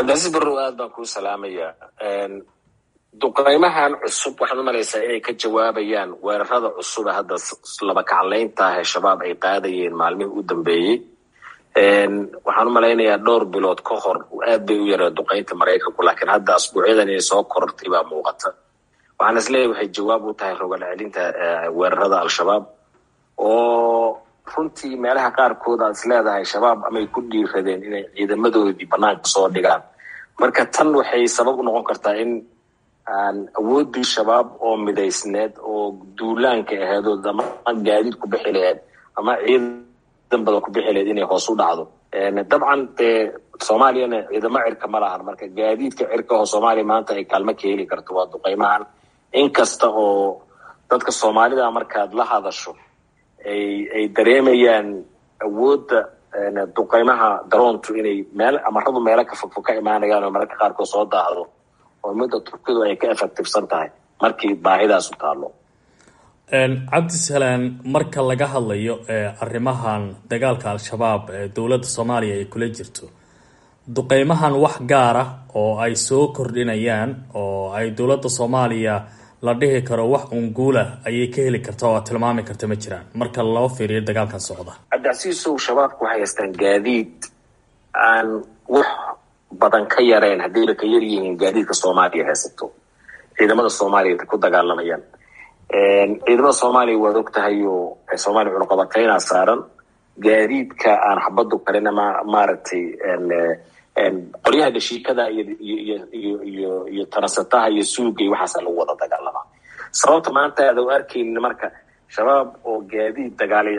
cabdicasiis barrow aad baan kuu salaamaya duqeymahan cusub waxaad u malaysaa inay ka jawaabayaan weerarada cusuba hadda laba kaclaynta ah ee shabaab ay qaadayeen maalmihii u dambeeyey waxaan u malaynayaa dhowr bilood ka hor aad bay u yaree duqeynta maraykanku laakiin hadda asbuucyadan inay soo korortay baa muuqata waxaan isleeyahy waxay jawaab u tahay rogal celinta weerarada al-shabaab oo runtii meelaha qaarkood aad is leedahay shabaab amay ku dhiiradeen inay ciidamadoodii banaanka soo dhigaan marka tan waxay sabab u noqon kartaa in aan awooddii shabaab oo midaysneed oo duulaanka aheedood ama gaadiid ku bixi laheed ama ciidan badan ku bixi laheed inay hoos u dhacdo dabcan dee soomaaliyana ciidamo cirka ma lahan marka gaadiidka cirka oo soomaaliya maanta ay kaalmo ka heli karto waa duqeymahan inkasta oo dadka soomaalida markaad la hadasho ay ay dareemayaan awoodda duqeymaha daroontu inay meel amaradu meelo ka fogfog ka imaanayaan oo mararka qaarkood soo daahdo oo midda turkidu ay ka effectivsan tahay markii baahidaasu taallo cabdisalaan marka laga hadlayo arrimahan dagaalka al-shabaab ee dowladda soomaaliya ay kula jirto duqeymahan wax gaara oo ay soo kordhinayaan oo ay dowladda soomaaliya la dhihi karo wax unguula ayay ka heli karta oo aad tilmaami karta ma jiraan marka loo fiiriyo dagaalkan socda cabdicasiisow shabaabku waxay haystaan gaadiid aan wax badan ka yareen haddayba ka yar yihiin gaadiidka soomaaliya haysato ciidamada soomaaliya ku dagaalamayaan ciidamada soomaaliya waad og tahay oo soomaaliya cunuqabatayna saaran gaadiidka aan xabadu karin ama maaragtay qoryaha dhashiikada iyo iyo tarasataha iyo suuga iyo waxaasa lagu wada dagaalamaa sababta maanta aada u arkaynin marka shabaab oo gaadiid dagaalay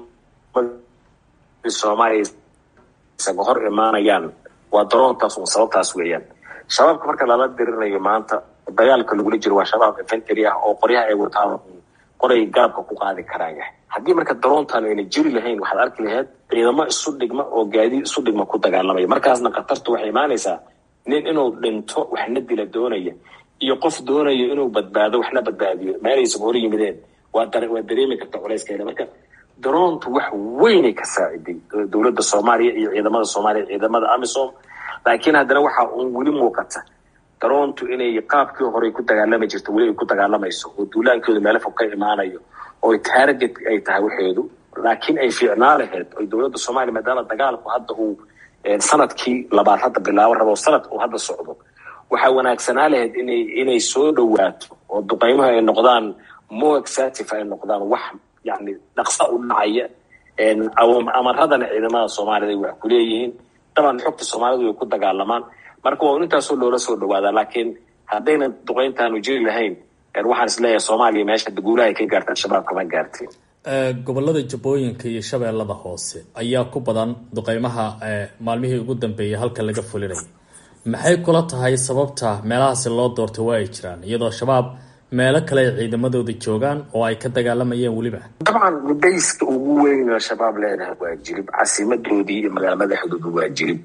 ciidamada soomaaliya isaga hor imaanayaan waa daroontaas un sababtaas weeyaan shabaabka marka lala dirinayo maanta dagaalka lagula jiro waa shabaab infantary ah oo qoryaha ay wataan qoray garabka ku qaadi karaan yahay haddii marka daroontan ayna jiri lahayn waxaad arki lahayd ciidamo isu dhigma oo gaadiid isu dhigma ku dagaalamaya markaasna khatartu waxay imaanaysaa nin inuu dhinto waxna dila doonaya iyo qof doonayo inuu badbaado waxna badbaadiyo meelaysan hor yimideen waa waa dareemi karta culayskeeda marka daroontu wax weynay ka saaciday dowladda soomaaliya iyo ciidamada soomaaliya ciidamada amisom laakiin haddana waxaa uun weli muuqata daroontu inay qaabkii horey ku dagaalami jirto weli ay ku dagaalamayso oo duulaankooda meelo fog ka imaanayo oo target ay tahay waxeedu laakiin ay fiicnaa laheyd oy dowladda soomaaliya maadaama dagaalku hadda uu sanadkii labaad hadda bilaabo rabo sanad uu hadda socdo waxaa wanaagsanaa lahayd inay inay soo dhowaato oo duqeymuhu ay noqdaan more exative ay noqdaan wax yani dhaqsa u dhacaya amaradana ciidamada soomaaliyad ay wax ku leeyihiin daban xogta soomaalidu way ku dagaalamaan marka waa intaasoo loola soo dhawaadaa laakiin haddayna duqeyntaanu jiri lahayn waxaan isleeyahay soomaaliya meesha guulaha ay ka gaarta al-shabaab kama gaartiin gobolada jabooyinka iyo shabeellada hoose ayaa ku badan duqeymaha maalmihii ugu dambeeyay halka laga fulinayay maxay kula tahay sababta meelahaasi loo doortay waa ay jiraan iyadoo shabaab meelo kale ay ciidamadooda joogaan oo ay ka dagaalamayeen weliba dabcan mudayska ugu weyn oo shabaab leedahay waa jirib casimadoodii iyo magaala madaxdooda waa jirib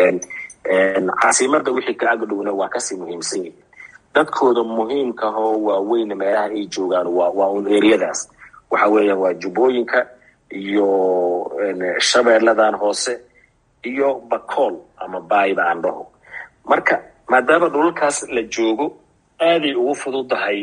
caasimada wixii ka agdhowna waa kasii muhiimsan yihin dadkooda muhiimka ahoo waaweyn meelaha ay joogaan waa waa un eryadaas waxa weeyaan waa jubbooyinka iyo shabeelladan hoose iyo bacool ama baayba aan dhaho marka maadaama dhulalkaas la joogo aaday ugu fududahay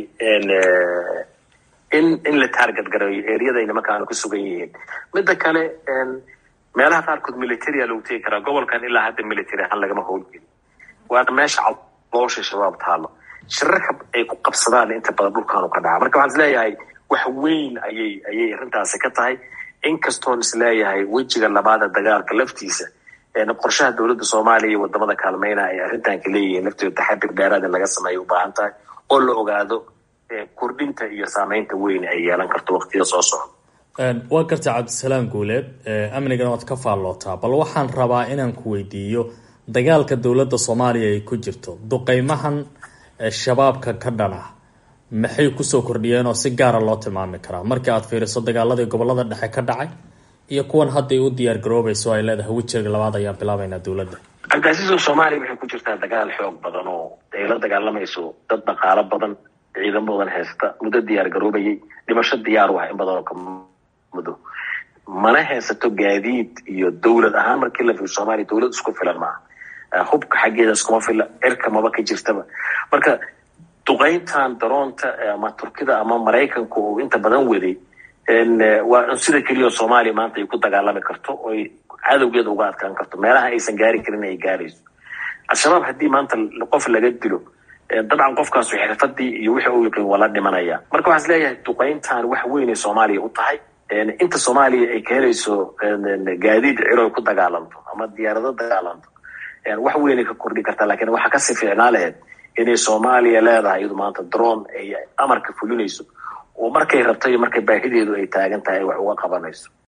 in in la taarget gareeyo eryada nimankaanu ku sugan yihiin midda kale meelaha qaarkood militaria lagu tegi karaa gobolkan ilaa hadda military ahaan lagama howlgeli waana meesha caloosha shabaab taalo shirarka ay ku qabsadaan inta badan dhulkaanu ka dhaca marka waxaan isleeyahay wax weyn ayay ayay arrintaasi ka tahay inkastoon isleeyahay wejiga labaada dagaalka laftiisa qorshaha dowladda soomaaliya iyo wadamada kaalmeyna ay arrintanka leeyihiin laftooda taxadir dheeraad in laga sameeya u baahan tahay oo la ogaado kordhinta iyo saameynta weyn ay yeelan karto waqtiyada soo socda waa garta cabdisalaam guuleed amnigana waad ka faallootaa bal waxaan rabaa inaan ku weydiiyo dagaalka dowladda soomaaliya ay ku jirto duqeymahan shabaabka ka dhana maxay kusoo kordhiyeen oo si gaara loo tilmaami karaa markii aad fiiriso dagaaladii gobolada dhexe ka dhacay iyo kuwan hadday u diyaar garoobayso ay leedahay wejiga labaad ayaan bilaabaynaa dowladda cabdicasiiso soomaaliya waxay ku jirtaa dagaal xoog badan oo ay la dagaalamayso dad dhaqaalo badan ciidamo badan haysta muddo diyaar garoobayay dhimasho diyaar u ah in badan oo ka muddo mana haysato gaadiid iyo dowlad ahaan markii la fiiro soomaaliya dowlad isku filan maaha hubka xaggeeda iskuma filla cirka maba ka jirtaba marka duqayntan daroonta ama turkida ama maraykanka oo inta badan waday waa sida keliya soomaaliya maanta ay ku dagaalami karto oy cadowgeeda uga adkaan karto meelaha aysan gaari karin ay gaarayso al-shabaab haddii maanta qof laga dilo dabcan qofkaasu xirfadii iyo wixii uu yaqiin waa la dhimanaya marka waxaan is leeyahay duqayntan wax weynay soomaaliya u tahay inta soomaaliya ay ka helayso gaadiid ciro ay ku dagaalanto ama diyaarado dagaalanto wax weynay ka kordhi kartaa lakin waxaa kasii fiicnaa laheyd inay soomaaliya leedahay iyadu maanta drone ay amarka fulinayso oo markay rabto iyo markay baahideedu ay taagan tahay ay wax uga qabanayso